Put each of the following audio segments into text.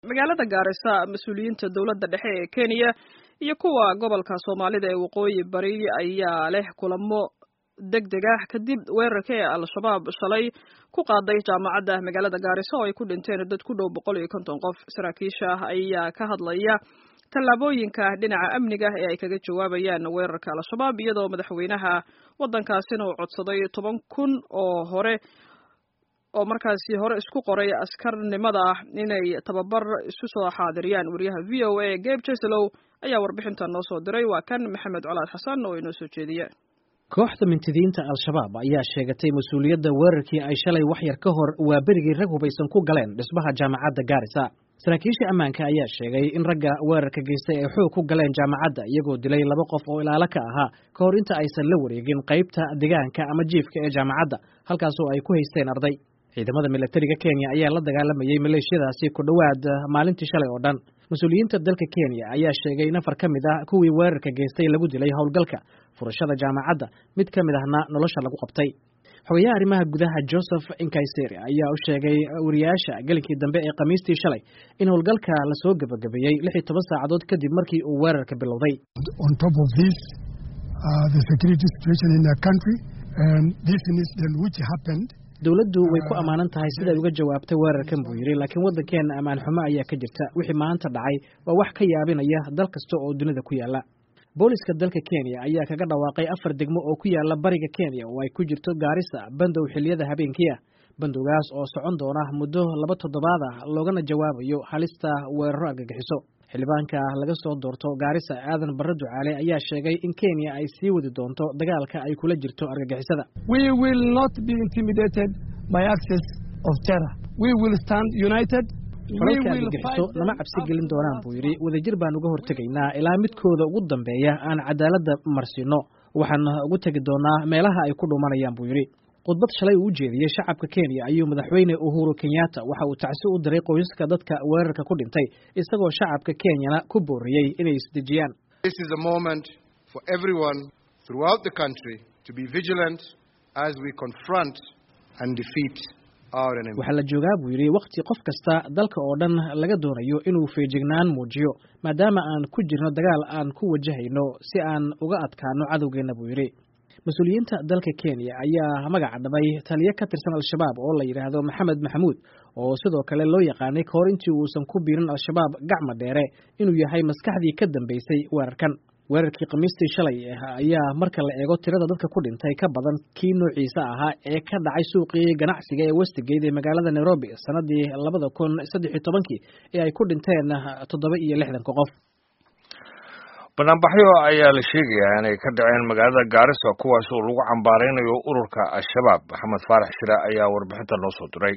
magaalada gaarisa mas-uuliyiinta dowladda dhexe ee kenya iyo kuwa gobolka soomaalida ee waqooyi bari ayaa leh kulamo deg deg ah kadib weerarka ee al-shabaab shalay ku qaaday jaamacadda magaalada gaarisa oo ay ku dhinteen dad ku dhow boqol iyo konton qof saraakiisha ayaa ka hadlaya tallaabooyinka dhinaca amniga ee ay kaga jawaabayaan weerarka al-shabaab iyadoo madaxweynaha waddankaasina uu codsaday toban kun oo hore oo markaasi hore isku qoray askarnimada inay tababar isu soo xaadiriyaan wariyaha v o a gabe jeslow ayaa warbixinta noo soo diray waa kan maxamed colaad xasan oo inoo soo jeediye kooxda mintidiinta al-shabaab ayaa sheegatay mas-uuliyadda weerarkii ay shalay wax yar ka hor waa berigii rag hubaysan ku galeen dhismaha jaamacadda gaarisa saraakiisha ammaanka ayaa sheegay in ragga weerarka geystay ay xoog ku galeen jaamacadda iyagoo dilay laba qof oo ilaalo ka ahaa ka hor inta aysan la wareegin qaybta deegaanka ama jiifka ee jaamacadda halkaasoo ay ku haysteen arday ciidamada milatariga kenya ayaa la dagaalamayey maleeshiyadaasi ku dhowaad maalintii shalay oo dhan mas-uuliyiinta dalka kenya ayaa sheegay in afar ka mid ah kuwii weerarka geystay lagu dilay howlgalka furashada jaamacadda mid ka mid ahna nolosha lagu qabtay xogayaha arrimaha gudaha joseph inkayseri ayaa u sheegay wariyaasha gelinkii dambe ee khamiistii shalay in howlgalka lasoo gebagabeeyey lix iyo toban saacadood kadib markii uu weerarka bilowday dowladdu way ku ammaanan tahay siday uga jawaabtay weerarkan buu yidhi laakiin waddankeenna ammaan xumo ayaa ka jirta wixii maanta dhacay waa wax ka yaabinaya dal kasta oo dunida ku yaalla booliska dalka kenya ayaa kaga dhawaaqay afar degmo oo ku yaalla bariga kenya oo ay ku jirto gaarisa bandow xilliyada habeenkii ah bandowgaas oo socon doona muddo laba toddobaad ah loogana jawaabayo halista weeraro argagixiso xildhibaanka laga soo doorto gaarisa aadan barre ducaale ayaa sheegay in kenya ay sii wadi doonto dagaalka ay kula jirto argagixisada falalka argagixiso lama cabsi gelin doonaan buu yidhi wadajir baan uga hortegaynaa ilaa midkooda ugu dambeeya aan cadaaladda marsiino waxaan ugu tegi doonaa meelaha ay ku dhumanayaan buu yidhi khudbad shalay uu u jeediyey shacabka kenya ayuu madaxweyne uhuru kenyatta waxa uu tacsi u diray qoysaska dadka weerarka ku dhintay isagoo shacabka kenyana ku booriyey inay isdejiyaan waxaa la joogaa buu yidhi wakhti qof kasta dalka oo dhan laga doonayo inuu feejignaan muujiyo maadaama aan ku jirno dagaal aan ku wajahayno si aan uga adkaano cadowgeenna buu yidhi mas-uuliyiinta dalka kenya ayaa magaca dhabay taliyo ka tirsan al-shabaab oo la yidhaahdo maxamed maxamuud oo sidoo kale loo yaqaanay ka hor intii uusan ku biirin al-shabaab gacma dheere inuu yahay maskaxdii ka dambeysay weerarkan weerarkii khamiistii shalay ayaa marka la eego tirada dadka ku dhintay ka badan kii noociisa ahaa ee ka dhacay suuqii ganacsiga ee westigate ee magaalada nairobi sanadii labada kun saddex iyo tobankii ee ay ku dhinteen toddoba iyo lixdanka qof banaanbaxyo ayaa la sheegayaa inay ka dhaceen magaalada gaarisa kuwaas oo lagu cambaaraynayo ururka al-shabaab maxamed faarax shire ayaa warbixinta noo soo diray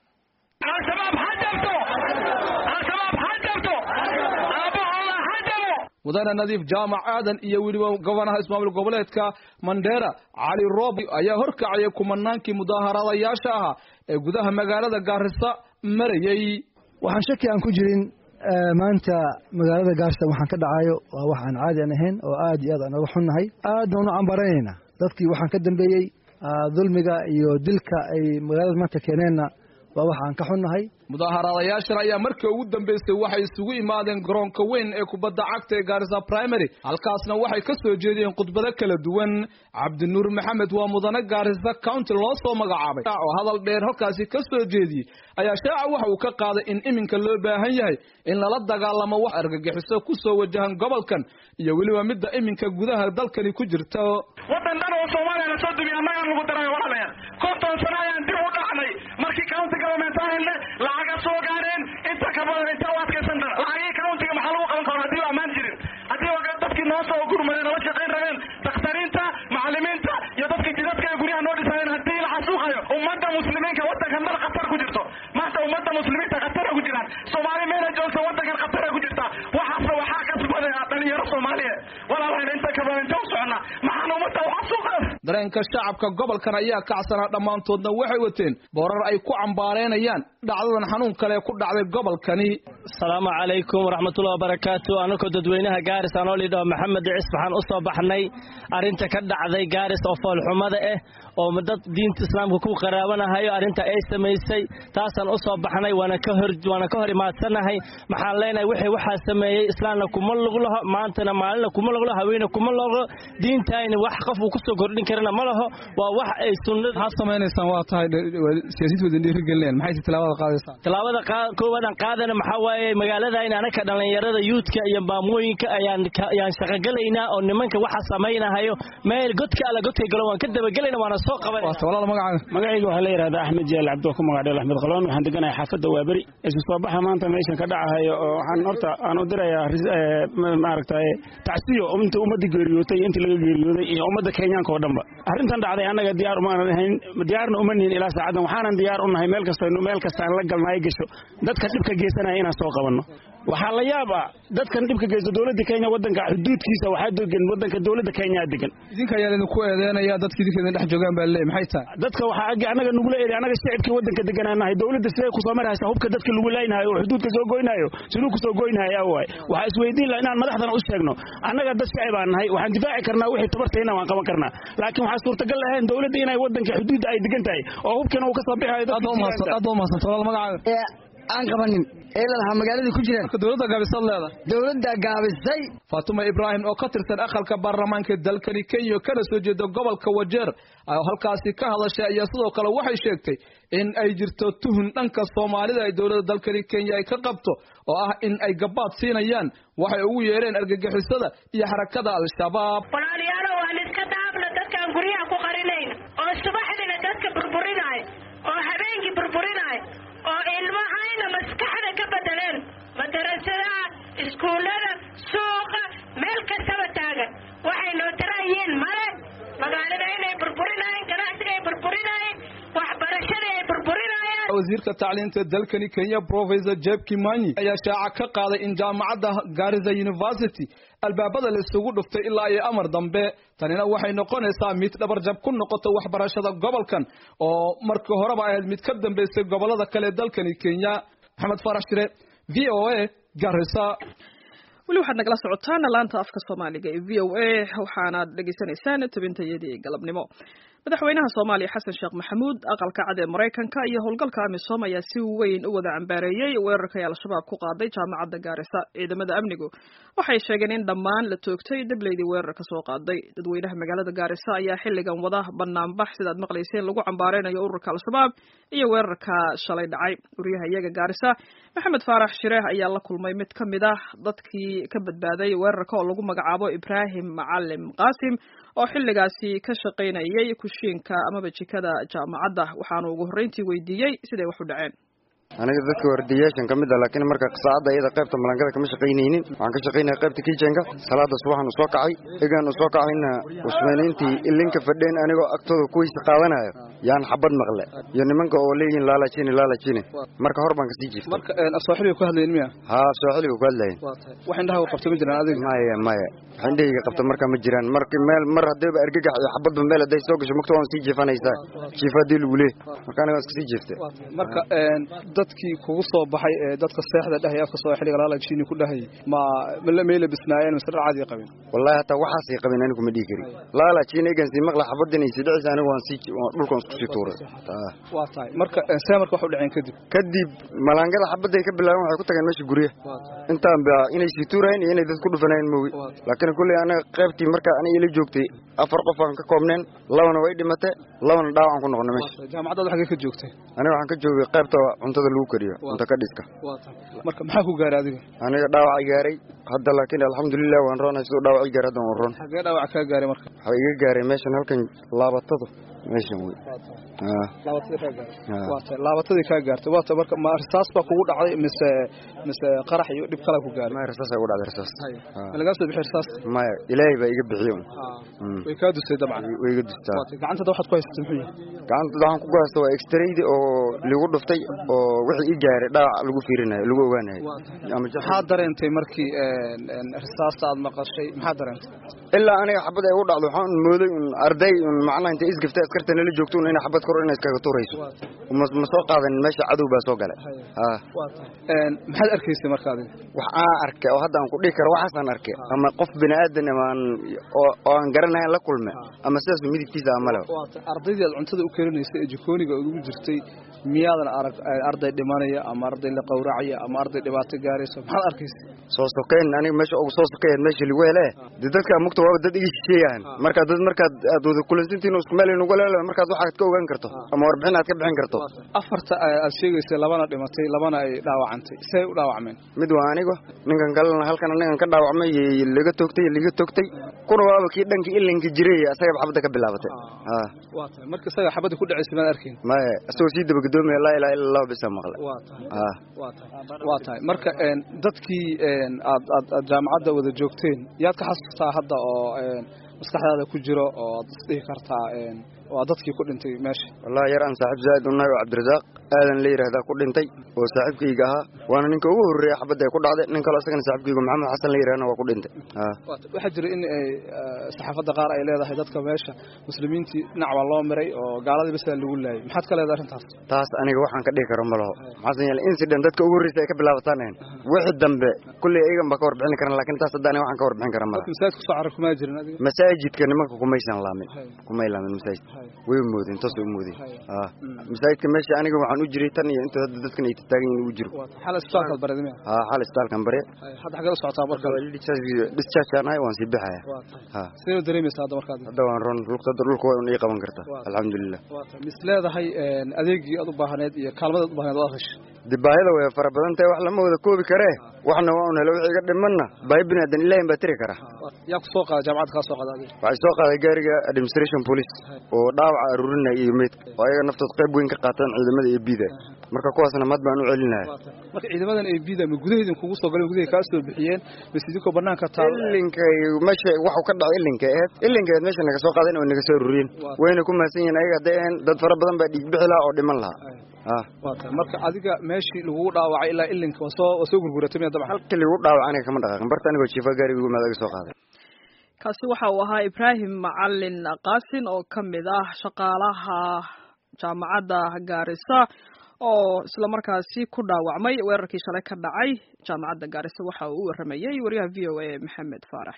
mudane nadiif jaamac aadan iyo weliba gobanaha ismaamul goboleedka mandheera cali roobi ayaa horkacayay kumanaankii mudaaharaadayaasha ahaa ee gudaha magaalada gaarisa marayey waxaan shaki aan ku jirin maanta magaalada gaarisa waxaan ka dhacayo waa wax aan caadi aan ahayn oo aad iyo aad aan oga xunnahay aad baan u cambaaraynaynaa dadkii waxaan ka dambeeyey dulmiga iyo dilka ay magaalada maanta keeneenna waa wax aan ka xunnahay mudaaharaadayaashan ayaa markii ugu dambeysay waxay isugu imaadeen garoonka weyn ee kubadda cagta ee gaarisa primary halkaasna waxay ka soo jeediyeen khudbado kala duwan cabdinuur maxamed waa mudane gaarisa county loo soo magacaabay oo hadal dheer halkaasi ka soo jeediyey ayaa shaaca waxa uu ka qaaday in iminka loo baahan yahay in lala dagaalamo wax argagixiso ku soo wajahan gobolkan iyo weliba midda iminka gudaha dalkani ku jirta wadan dhan oo soomaaliya la soo dumiya annagaan lagu daray walaalayaal konton sano ayaan dib u dhacnay markii county government aan helnay lacaga soo gaareen inta ka badan inta u adkaysan dara lacagihii countiga maxaa lagu qaban karaa haddii u ammaan jirin haddii ogaa dadkii noo soo gurmadeen nala shaqayn rabeen dakhtariinta macallimiinta iyo dadkii jidadka ee guryaha noo dhisayeen haddii la xasuuqayo ummadda muslimiinka waddankan dal khatar ku jirto maanta ummadda muslimiinta khatara ku jiraan soomaali meela joogta waddankan khatara ku jirta waxaasna waxaa kasbaday dhalinyaro soomaaliyeed walaalahayna inta ka badan inta u soconnaa maxaan ummadda u xasuuqan dareenka shacabka gobolkan ayaa kacsanaa dhammaantoodna waxay wateen boorar ay ku cambaaraynayaan dhacdadan xanuun kale ku dhacday gobolkani asalaamu calaykum waraxmatullahi wabarakaatu anakoo dadweynaha gaaris anoo lidhaho maxamed cis waxaan u soo baxnay arrinta ka dhacday gaaris oo foolxumada ah oo dad diinta islaamka ku qaraabanahayo arrinta ay samaysay taasaan u soo baxnay waana ka hor waana ka hor imaadsanahay maxaan leenahay wixii waxaa sameeyey islaamna kuma lug laho maantana maalina kuma lug laho haweene kuma logo diintayna wax qof uu kusoo kordhin karana ma laho waa wax ay sunnada maxaad samaynaysaan waa tahay siyaasiyiintu wadin dhiirigelinayaan maxay tilaabada qaadaysaan tilaabada koowaadaan qaadana maxaa waaye magaaladayna anaka dhallinyarada yuudka iyo maamooyinka ayaan ayaan shaqogelaynaa oo nimanka waxa samaynahayo meel godka alla godka galo waan ka dabagelayna waana soo qabanayna walaal magacaaga magacayga waxaa la yidhahdaa axmed jaal cabdi oo ku magacdheel axmed qaloon waxaan deganahay xaafadda waaberi isu soo baxa maanta meeshan ka dhacahayo oo waxaan horta aan u dirayaa maaragtay tacsiyo inta ummadda geeriyootay iyo intii laga geeriyooday iyo ummadda kenyaanka oo dhanba arrintan dhacday annaga diyaar umaanan ahayn diyaarna uma nihin ilaa saacadan waxaanan diyaar u nahay meel kasta meel kastaan la galna ay gasho dadka dhibka geysanaya inaan soo qabanno waxaa la yaab ah dadkan dhibka geysta dowladda kenya wadanka xuduudkiisa waxaa degan wadanka dowladda kenya degan idinka ayaa idinku eedeynaya dadka idinka idin dhex joogaan baa leeyahay maxay tahay dadka waxaa ag annaga nugula eeday annaga shicibkii wadanka deganaanahay dowladda siday ku soo maraysa hubka dadka lagu laynaayo oo xuduudka soo goynaayo siduu ku soo goynaayo waay waxaa isweydiin laha inaan madaxdana u sheegno annaga dad shicib aan nahay waxaan difaaci karnaa wixii tabartayna waan qaban karnaa laakiin waxaa suurtagal lahayn dowladda inay wadanka xuduudda ay degan tahay oo hubkana uu ka soo bixayo aad baa umahadsan walaal magacaaga aan qabanin ee lalahaa magaalada ku jiraan dowladda gaabisad leeda dowladda gaabisay faatuma ibraahim oo ka tirsan aqalka baarlamaanka dalkani kenya kana soo jeeda gobolka wajeer halkaasi ka hadashay ayaa sidoo kale waxay sheegtay in ay jirto tuhun dhanka soomaalida ay dowladda dalkani kenya ay ka qabto oo ah in ay gabaad siinayaan waxay ugu yeereen argagixisada iyo xarakada al-shabaab walaalayaalo waan iska daabna dadkaan guryaha ku qarinayna oo subaxdina dadka burburinaayo oo habeenkii burburinaayo oo ilmahayna maskaxda ka bedeleen madarasadaha iskuullada suuqa meel kastaba taagan waxay noo taraayeen male magaalada inay burburinaayeen ganacsiga ay burburinaayeen waxbarashada ay burburinaayeen wasiirka tacliinta dalkani kenya professor jeb kimanyi ayaa shaaca ka qaaday in jaamacadda garissa university albaabada la isugu dhuftay ilaa iyo amar dambe tanina waxay noqonaysaa mid dhabarjab ku noqota waxbarashada gobolkan oo markii horeba ahayd mid ka dambeysay gobolada kale dalkani kenya maxamed farax shire v o a garissa weli waxaad nagala socotaan laanta afka soomaaliga ee v o a waxaanaad dhegaysanaysaan tabintayadii galabnimo madaxweynaha soomaaliya xasan sheekh maxamuud aqalka cad ee maraykanka iyo howlgalka amisom ayaa si weyn u wada cambaareeyey weerarkay al-shabaab ku qaaday jaamacadda gaarisa ciidamada amnigu waxay sheegeen in dhammaan la toogtay dableydii weerarka soo qaaday dadweynaha magaalada gaarisa ayaa xilligan wada banaanbax sidaad maqlayseen lagu cambaareynayo ururka al-shabaab iyo weerarka shalay dhacay wariyaha iyaga gaarisa maxamed faarax shireeh ayaa la kulmay mid ka mid ah dadkii ka badbaaday weerarka oo lagu magacaabo ibraahim macalim qaasim oo xilligaasi ka shaqaynayay kushiinka amaba jikada jaamacadda waxaanu ugu horreyntii weydiiyey siday wax u dhaceen aniga dadka wardiyaashan ka mid a laakiin marka saacadda iyada qaybta malangada kama shaqaynaynin waxaan ka shaqaynaya qaybta kijenka salaada subaxan u soo kacay egaan u soo kacayna usmeynayntii ilinka fadheen anigoo agtooda kuwaysa qaadanayo yaan xabad maqle iyo nimanka oo leeyihin laalajine laalajine marka hor baan kasii jirtay marka sooxiliga ku hadlayin miya haa sooxiliga ku hadlayin wax indhaha qabta ma jiraan adiga maya maya wax indhahayga qabta marka ma jiraan marki meel mar haddayba argagax iyo xabadba meel hadday soo gasho mugta waan sii jiifanaysaa jiifa haddii lagu leeh marka aniga waan iskasii jiiftay marka dadkii kugu soo baxay ee dadka seexda dhahay afka soo xiliga laalajini ku dhahay ma meela bisnaayeen mise dhar caadi qabin wallahi hataa waxaasay qabin anigu ma dhihi kari laalajini egan sii maqla xabaddan ay sii dhicisa anigu waan sii dhulkan isku sii tuuray waa tahay marka see marka wax u dhaceen kadib kadib malaangada xabadday ka bilaabeen waxay ku tageen meesha guryaha intaan ba inay sii tuurayeen iyo inay dad ku dhufanayeen moogi laakiin kulley anaga qaybtii marka aniga ila joogtay afar qof aan ka koobneen labana way dhimate labana dhaawacan ku noqonay meesha jaamacaddaad xaggee ka joogtay aniga waxaan ka joogay qaybta cuntada lagu kariyo cunto ka dhiska marka maxaa ku gaaray adiga aniga dhaawacay gaaray hadda laakiin alxamdulilah waan roonay siduu dhaawacay gaaray hadda waan roon xaggee dhaawac kaa gaaray marka waxaa iga gaaray meeshan halkan laabatadu meeshan wey laabatadii kaa gaartay waata laabatadii kaa gaartay waata marka ma risaas baa kugu dhacday mise mise qarax iyo dhib kala ku gaaray maya risaas ugu dhacday risaas ma lagaa soo bixi risaasta maya ilaahay baa iga bixiyo way kaa dustay dabcan way iga dustaa gacantada waxaad ku haysatay muxuu yahay gacantada waxaan ku haysta waa extraydi oo lagu dhuftay oo wixii i gaaray dhaawac lagu fiirinayo lagu ogaanayo maxaa dareentay markii risaasta aad maqashay maxaa dareentay ilaa aniga xabad ay u dhacdo waxaan mooday un arday un macnaha intay isgafta askarta nala joogto un inay xabad kor inay iskaga tuurayso ma soo qaadan meesha cadow baa soo galay maxaad arkaysay marka adiga wax aan arkay oo hadda aan ku dhihi karo waxaasaan arkay ama qof bini aadan aan oo aan garanayn la kulme ama sidaas midibkiisa ama leh ardaydii aad cuntada u karinaysay ee jikooniga ugu jirtay miyaadan arag arday dhimanaya ama arday la qawracaya ama arday dhibaato gaarayso maxaad arkaysay soo sokeyn aniga meesha ugu soo sokeyn meesha lagu hele de dadka mugta waaba dad iga shisheeyaan marka dad markaad aad wada kulansantiin isku meel inugu leele markaad waxaad ka ogaan karto ama warbixin aad ka bixin karto afarta aad sheegaysay labana dhimatay labana ay dhaawacantay say u dhaawacmeen mid waa anigo ninkan kalena halkan ninkan ka dhaawacmay laga toogtay laga toogtay kuna waaba kii dhanka ilinka jiray asagaba xabadda ka bilaabatay waa tahay marka isaga xabadda ku dhacaysay maad arkin maya isagoo sii dabagadoomiya laa ilaha illa allah bisa maqlay waa tahay marka dadkii aad aad aad jaamacadda wada joogteen yaad ka xasuustaa hadda oo maskaxdaada ku jiro oo aad isdhihi kartaa waa dadkii ku dhintay meesha wallahi yar aan saaxiib zaaid unahay oo cabdirasaaq aadan la yidhaahdaa ku dhintay oo saaxiibkayga ahaa waana ninka ugu horreeya xabadda ay ku dhacday nin kaloo isagana saaxiibkayga maxamed xasan la yidhahdana waa ku dhintay waxaa jira in saxaafadda qaar ay leedahay dadka meesha muslimiintii dhinac baa loo miray oo gaaladii basaa lagu laayay maxaad ka leedahay arrintaas taas aniga waxaan ka dhihi karo ma laho maxaasan yeele incident dadka ugu horreysa ay ka bilaabataan ahayn wixii dambe kulley iyagan baa ka warbixin karan lakin taas hadda aniga waxaan ka warbixin kara ma laha masaajidka kusoo carar kumaa jirin adiga masaajidka nimanka kumaysan laamin kumay laamin masaajidka way moodeen toos u moodeen masaajidka meesha aniga waxaan u jiray tan iyo inta hadda dadkan ay tataagan yihin ugu jiro xal isbitaalkaad bareed miya ha xal isbitaalkan bare hadda xagee u socotaa marka discharge aan ahay waan sii baxaya ha sidee u dareemaysaa hadda markaad hadda waan ron dhulka dhulka waa ii qaban kartaa alxamdulilah mis leedahay adeegii aad u baahneed iyo kaalmadaad u baahneed waad heshay de baahida way fara badan tahay wax lama wada koobi karee waxna waa un helo wixii iga dhimanna baahi bini aadan ilaahin baa tiri kara yaa ku soo qaada jaamacadda kaa soo qaada adiga waxay soo qaaday gaariga administration police oo dhaawaca aruurinaya iyo meydka oo ayaga naftood qayb weyn ka qaataan ciidamada ee biida marka kuwaasna mad baan u celinahay marka ciidamadan ee biida ma gudaheedin kugu soo galeen gudahay kaa soo bixiyeen bas idinkoo banaanka taal ilinka meesha waxu ka dhacay ilinka aheyd ilinka aheyd meesha naga soo qaadeen oo naga soo aruuriyeen wayna ku mahadsan yihiin ayaga hadday ahayn dad fara badan baa dhiig bixi lahaa oo dhiman lahaa waa tahay marka adiga meeshii lagugu dhaawacay ilaa ilinka waa soo waa soo gurguratay miya dabcan halkii lagu dhaawac aniga kama dhaqaaqin barta anigoo jiifa gaariga ugu maad aga soo qaaday kaasi waxa uu ahaa ibraahim macalin qaasin oo ka mid ah shaqaalaha jaamacadda gaarisa oo isla markaasi ku dhaawacmay weerarkii shalay ka dhacay jaamacadda gaarisa waxa uu u waramayey wariyaha v o a maxamed faarax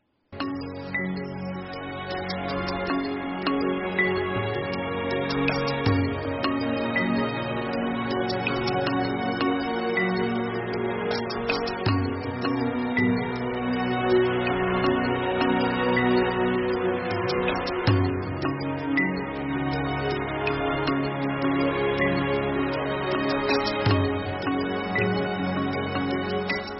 shire